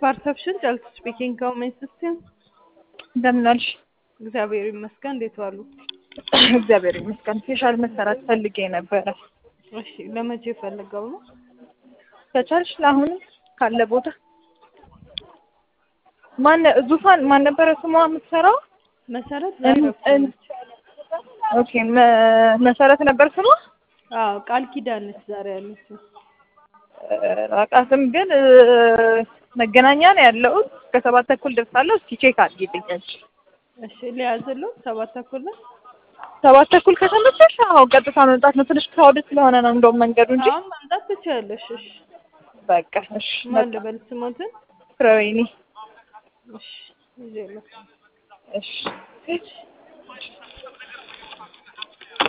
ፐርሰፕሽን ጨልቱ ስፒኪንግ ከውሜን ሲስቴም እንደምን አልሽ? እግዚአብሔር ይመስገን። እንዴት ዋሉ? እግዚአብሔር ይመስገን። ፌሻል መሰራት ፈልጌ ነበረ። እሺ ለመቼ ፈልገው ነው? ከቻልሽ ለአሁን ካለ ቦታ ማን ዙፋን ማን ነበረ ስሟ የምትሰራው? መሰረት እን- እን- ኦኬ መ- መሰረት ነበር ስሟ። አዎ ቃል ኪዳን ነች ዛሬ ያለችው። ራቃትም ግን እ፣ መገናኛ ነው ያለው። ከሰባት ተኩል ደርሳለሁ። እስኪ ቼክ አድርጊልኝ። እሺ ሊያዝሉ ሰባት ተኩል ነው። ሰባት ተኩል ከተመቸሽ አዎ ቀጥታ መምጣት ነው። ትንሽ ክራውድ ስለሆነ ነው እንደውም መንገዱ እንጂ አሁን መምጣት ትችያለሽ። እሺ በቃ እሺ። ማን ልበል ስሞትን? ፍሬወይኒ እሺ ይዤ እመጣለሁ። እሺ